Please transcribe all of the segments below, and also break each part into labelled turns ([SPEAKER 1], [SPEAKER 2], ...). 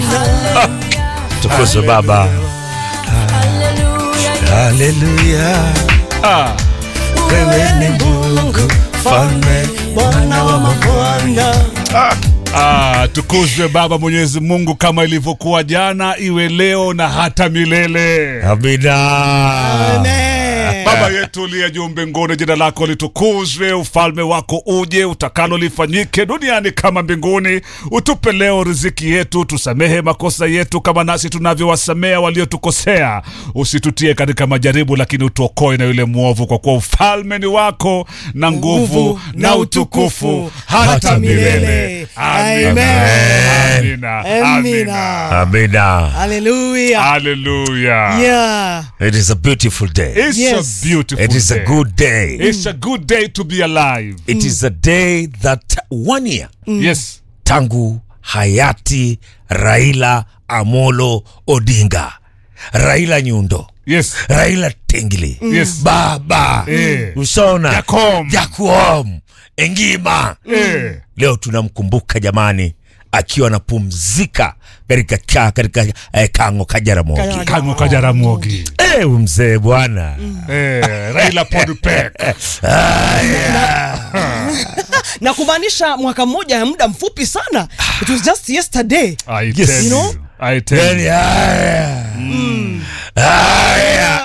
[SPEAKER 1] Tukuzwe Baba. Haleluya.
[SPEAKER 2] Ah,
[SPEAKER 1] Wewe ni Mungu, Mfalme, Bwana wa mabwana.
[SPEAKER 2] ah, tukuzwe Baba Mwenyezi Mungu kama ilivyokuwa jana, iwe leo na hata milele.
[SPEAKER 1] Amina.
[SPEAKER 2] Baba yetu uliye juu mbinguni, jina lako litukuzwe, ufalme wako uje, utakalo lifanyike duniani kama mbinguni. Utupe leo riziki yetu, tusamehe makosa yetu kama nasi tunavyowasamea waliotukosea, usitutie katika majaribu, lakini utuokoe na yule mwovu, kwa kuwa ufalme ni wako na nguvu na utukufu hata milele. Amina.
[SPEAKER 3] Amen.
[SPEAKER 2] Amina.
[SPEAKER 3] Amina.
[SPEAKER 2] Amina.
[SPEAKER 1] Amina.
[SPEAKER 3] Hallelujah.
[SPEAKER 2] Hallelujah.
[SPEAKER 3] Yeah.
[SPEAKER 1] It is a beautiful day.
[SPEAKER 2] It's
[SPEAKER 3] Yes.
[SPEAKER 2] a beautiful
[SPEAKER 1] It is a
[SPEAKER 2] day.
[SPEAKER 1] good day.
[SPEAKER 2] It's a good day to be alive.
[SPEAKER 1] It is a day that one year
[SPEAKER 2] Yes.
[SPEAKER 1] tangu hayati Raila Amolo Odinga, Raila Nyundo,
[SPEAKER 2] Yes.
[SPEAKER 1] Raila Tengili,
[SPEAKER 2] Yes.
[SPEAKER 1] baba
[SPEAKER 2] Eh.
[SPEAKER 1] usona
[SPEAKER 2] Jakom.
[SPEAKER 1] Jakuom Engima.
[SPEAKER 2] Eh.
[SPEAKER 1] Leo tunamkumbuka jamani, akiwa anapumzika katika ka- katika eh, kango Kajaramogi.
[SPEAKER 3] Kajara-
[SPEAKER 2] Kango Kajaramogi.
[SPEAKER 1] Eh, huyu mzee bwana
[SPEAKER 2] Eh, Raila Podpek.
[SPEAKER 3] na kumaanisha mwaka mmoja ya muda mfupi sana it was just yesterday
[SPEAKER 2] I
[SPEAKER 1] Yes.
[SPEAKER 2] tell
[SPEAKER 1] You
[SPEAKER 3] know?
[SPEAKER 2] you. I tell
[SPEAKER 1] Yani,
[SPEAKER 2] you.
[SPEAKER 1] haya. Haya.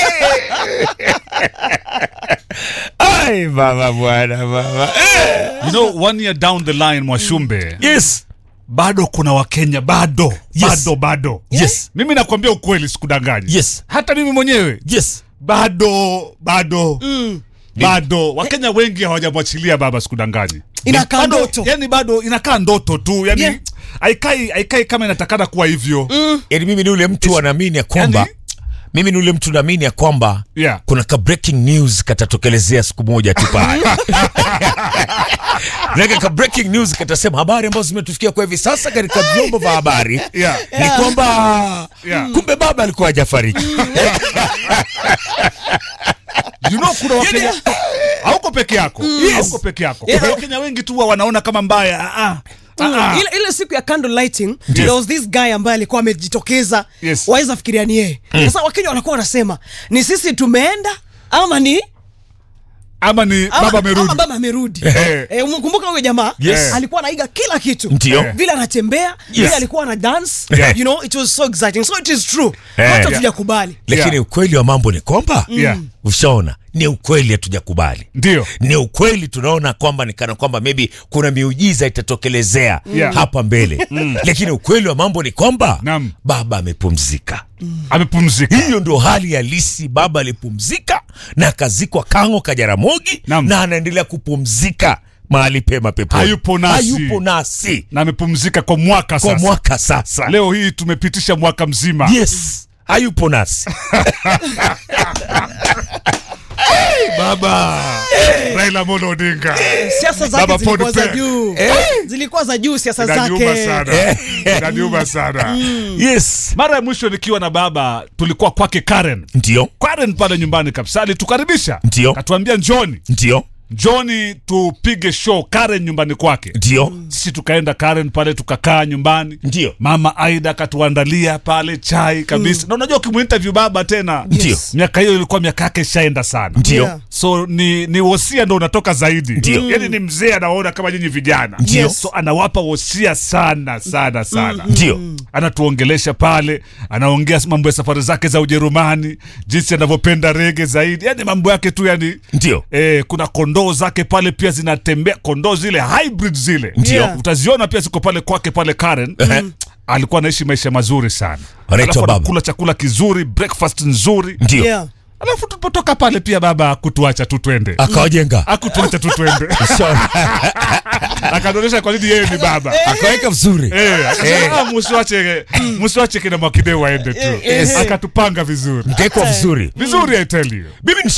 [SPEAKER 1] Ai, baba bwana baba. Eh.
[SPEAKER 2] You know, one year down the line Mwashumbe,
[SPEAKER 1] Yes.
[SPEAKER 2] bado kuna Wakenya bado
[SPEAKER 1] Yes.
[SPEAKER 2] bado bado.
[SPEAKER 1] Yes.
[SPEAKER 2] Mimi nakwambia ukweli, sikudanganyi.
[SPEAKER 1] Yes.
[SPEAKER 2] Hata mimi mwenyewe
[SPEAKER 1] Yes.
[SPEAKER 2] bado bado bado Wakenya wengi hawajamwachilia baba, sikudanganyi.
[SPEAKER 3] Inakaa
[SPEAKER 2] Bado,
[SPEAKER 3] ndoto.
[SPEAKER 2] yani bado inakaa ndoto tu yani
[SPEAKER 3] Yeah.
[SPEAKER 2] haikai haikai kama inatakana kuwa hivyo
[SPEAKER 1] Yaani mimi ni ule mtu anaamini ya kwamba
[SPEAKER 2] Yani-
[SPEAKER 1] mimi ni ule mtu naamini ya kwamba
[SPEAKER 2] Yeah.
[SPEAKER 1] kuna ka breaking news katatokelezea siku moja tu pale. Naka ka breaking news katasema habari ambazo zimetufikia kwa hivi sasa katika vyombo vya habari
[SPEAKER 2] Yeah.
[SPEAKER 1] ni kwamba
[SPEAKER 2] Yeah.
[SPEAKER 1] kumbe baba alikuwa hajafariki.
[SPEAKER 2] you know kuna wakenya hauko peke yako hauko peke yako
[SPEAKER 3] Yeah.
[SPEAKER 2] kuna wakenya wengi tu huwa wanaona kama mbaya ah, ah, ah, ah.
[SPEAKER 3] ile, ile siku ya candle lighting there was this guy ambaye alikuwa amejitokeza
[SPEAKER 2] Yes.
[SPEAKER 3] waweza fikiria ni yeye sasa wakenya wanakuwa wanasema ni sisi tumeenda ama ni
[SPEAKER 2] ama ni
[SPEAKER 3] ama,
[SPEAKER 2] baba amerudi
[SPEAKER 3] ama baba amerudi
[SPEAKER 2] Eh.
[SPEAKER 3] eh, kumbuka huyo jamaa
[SPEAKER 1] Yes.
[SPEAKER 3] alikuwa anaiga kila kitu
[SPEAKER 1] Ndio.
[SPEAKER 3] Eh. vile anatembea vile alikuwa ana dance
[SPEAKER 2] Yeah.
[SPEAKER 3] you know it was so exciting so it is true
[SPEAKER 1] Eh.
[SPEAKER 3] hata
[SPEAKER 1] Yeah.
[SPEAKER 3] tujakubali
[SPEAKER 1] Lakini
[SPEAKER 2] Yeah.
[SPEAKER 1] ukweli wa mambo ni kwamba
[SPEAKER 2] Yeah.
[SPEAKER 1] ushaona ni ukweli hatujakubali.
[SPEAKER 2] ndio
[SPEAKER 1] ni ukweli tunaona kwamba ni kana kwamba maybe kuna miujiza itatokelezea
[SPEAKER 2] Yeah.
[SPEAKER 1] hapa mbele lakini ukweli wa mambo ni kwamba
[SPEAKER 2] Naam.
[SPEAKER 1] baba amepumzika
[SPEAKER 2] amepumzika
[SPEAKER 1] hiyo ndio hali halisi baba alipumzika na akazikwa kango kajaramogi
[SPEAKER 2] Naam.
[SPEAKER 1] na anaendelea kupumzika mahali pema peponi
[SPEAKER 2] Hayupo nasi.
[SPEAKER 1] hayupo nasi
[SPEAKER 2] na amepumzika kwa mwaka
[SPEAKER 1] kwa
[SPEAKER 2] sasa
[SPEAKER 1] mwaka sasa
[SPEAKER 2] leo hii tumepitisha mwaka mzima
[SPEAKER 1] yes hayupo nasi
[SPEAKER 2] baba Raila Amolo Odinga
[SPEAKER 3] siasa zake
[SPEAKER 2] Baba
[SPEAKER 3] zilikuwa za
[SPEAKER 2] Podpe.
[SPEAKER 3] juu zilikuwa za juu siasa
[SPEAKER 2] inaniuma
[SPEAKER 3] zake
[SPEAKER 2] sana inaniuma sana
[SPEAKER 1] yes
[SPEAKER 2] mara ya mwisho nikiwa na baba tulikuwa kwake Karen
[SPEAKER 1] ndio
[SPEAKER 2] Karen pale nyumbani kabisa alitukaribisha
[SPEAKER 1] Ndio.
[SPEAKER 2] katuambia njoni
[SPEAKER 1] ndio
[SPEAKER 2] njoni tupige show Karen nyumbani kwake
[SPEAKER 1] ndio
[SPEAKER 2] sisi tukaenda Karen pale tukakaa nyumbani
[SPEAKER 1] Ndio.
[SPEAKER 2] mama Aida akatuandalia pale chai kabisa na unajua ukimuinterview baba tena
[SPEAKER 1] Ndio.
[SPEAKER 2] miaka hiyo ilikuwa miaka yake ishaenda sana
[SPEAKER 1] ndio
[SPEAKER 3] Yeah.
[SPEAKER 2] so ni ni wosia ndo unatoka zaidi
[SPEAKER 1] Ndio.
[SPEAKER 2] yani ni mzee anaona kama nyinyi vijana
[SPEAKER 1] Ndio.
[SPEAKER 2] so anawapa wosia sana sana sana
[SPEAKER 1] ndio
[SPEAKER 2] anatuongelesha pale anaongea mambo ya safari zake za ujerumani jinsi anavyopenda rege zaidi yani mambo yake tu yani
[SPEAKER 1] ndio
[SPEAKER 2] Eh, kuna kondoo zake pale pia zinatembea kondoo zile hybrid zile
[SPEAKER 1] Ndio.
[SPEAKER 3] Yeah.
[SPEAKER 2] utaziona pia ziko pale kwake pale Karen alikuwa anaishi maisha mazuri sana
[SPEAKER 1] Anaitwa
[SPEAKER 2] Alafu
[SPEAKER 1] baba.
[SPEAKER 2] anakula chakula kizuri breakfast nzuri
[SPEAKER 1] ndio
[SPEAKER 3] yeah.
[SPEAKER 2] alafu tulipotoka pale pia baba akutuacha tu twende
[SPEAKER 1] akawajenga
[SPEAKER 2] akutuacha tu twende
[SPEAKER 1] Sawa.
[SPEAKER 2] akatuonyesha kwa nini yeye ni baba
[SPEAKER 1] akaweka vizuri
[SPEAKER 2] Eh, akasema, "Ah, musiwache musiwache kina Mwakideu waende tu
[SPEAKER 1] Yes.
[SPEAKER 2] akatupanga vizuri
[SPEAKER 1] mkawekwa vizuri
[SPEAKER 2] vizuri I tell you
[SPEAKER 1] mimi